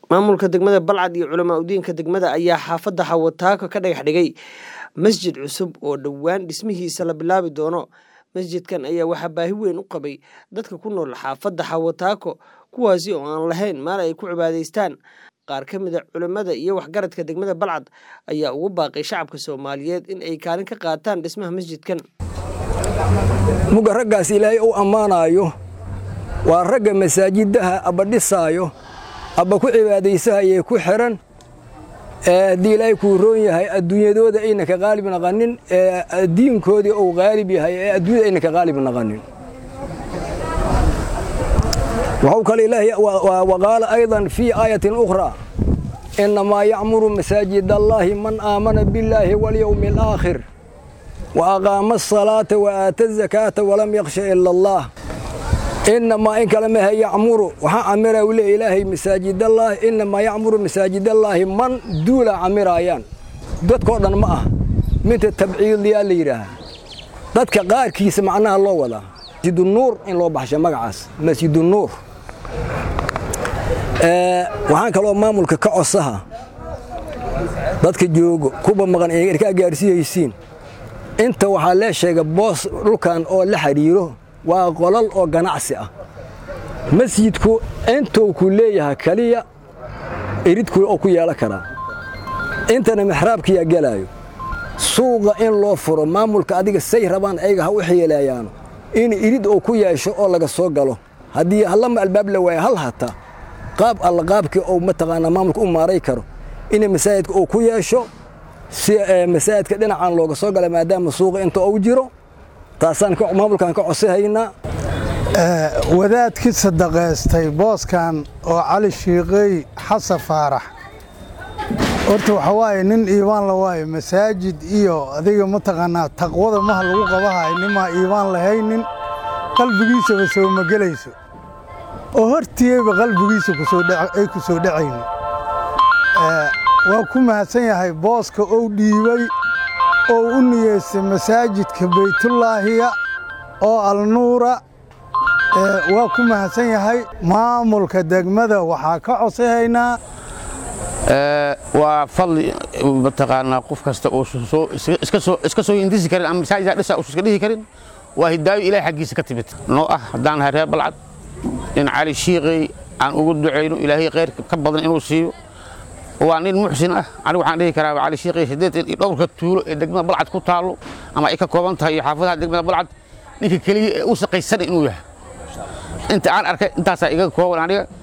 maamulka degmada balcad iyo culamaa udiinka degmada ayaa xaafadda xawataako ka dhagax dhigay masjid cusub oo dhowaan dhismihiisa la bilaabi doono masjidkan ayaa waxaa baahi weyn u qabay dadka ku nool xaafadda xawataako kuwaasi oo aan lahayn meel ay ku cibaadaystaan qaar ka mid a culimmada iyo waxgaradka degmada balcad ayaa ugu baaqay shacabka soomaaliyeed in ay kaalin ka qaataan dhismaha masjidkan muga raggaas ilaahay uu ammaanaayo waa ragga masaajidaha abba dhisaayo abba ku cibaadaysahayee ku xihan haddii ilaahay kuu roon yahay adduunyadooda ayna ka qaalib naqanin diinkoodii uu qaalib yahay ee adduunyada ayna ka qaalib naqanin waxuu kale ilaahay waqaala aydan fii aayatin ukhraa innamaa yacmuru masaajid allaahi man aamana billaahi walyowmi alaakhir wa aqaama asalaata wa aata azakaata walam yakhsha ila allah inamaa in kale mahe yacmuru waxaa camira u leey ilaahay masaajidallaahi inamaa yacmuru masaajidallaahi man duula camiraayaan dadkoo dhan ma ah minta tabciidiyaa la yidhaaha dadka qaarkiisa macnaha loo wadaa masjidunuur in loo baxsho magacaas masjidunuur waxaan kaloo maamulka ka cosaha dadka joogo kuba maqan ee erkaa gaarsiiyaysiin inta waxaa lee sheega boos dhulkan oo la xidhiiro waa qolal oo ganacsi ah masjidku intuu ku leeyahay keliya eridku oo ku yeelan karaa intana maxraabkiyaa gelaayo suuqa in loo furo maamulka adiga say rabaan ayaga ha u xiileeyaano in irid oo ku yeesho oo laga soo galo haddii hallama albaab la waaya hal hata qaab alla qaabkii ou mataqaanaa maamulka u maaray karo in masaajidka uu ku yeesho si masaajidka dhinacan looga soo gala maadaama suuqa inta uu jiro taasaan maamulkan ka codsahaynaa wadaadkii sadaqaystay booskan oo cali shiiqey xasan faarax horta waxa waaye nin iibaan la waaye masaajid iyo adiga mataqaanaa taqwada maha lagu qabahay nimaa iibaan lahaynin qalbigiisaba soo magelayso oo hortiiyeyba qalbigiisa ay ku soo dhacaynin waa ku mahadsan yahay booska ou dhiibay oo u niyeystay masaajidka baytullaahiya oo alnuura waa ku mahadsan yahay maamulka degmada waxaa ka codsahaynaa waa fadli mataqaanaa qof kasta oo iska soo hindisi karin ama masaajida dhisa usu iska dhihi karin waa hidaayo ilahay xaggiisa ka timid noo ah haddaan nahay reer balcad in cali shiiqey aan ugu ducayno ilaahay khayr ka badan inuu siiyo waa nin muxsin ah anigu waxaan dhihi karaa cali shiiqey siddeetan iyo dhowrka tuulo ee degmada balcad ku taallo ama ay ka kooban tahay iyo xaafadaha degmada balcad ninka keliya ee u saqaysana inuu yahay inta aan arkay intaasaa iga kooban aniga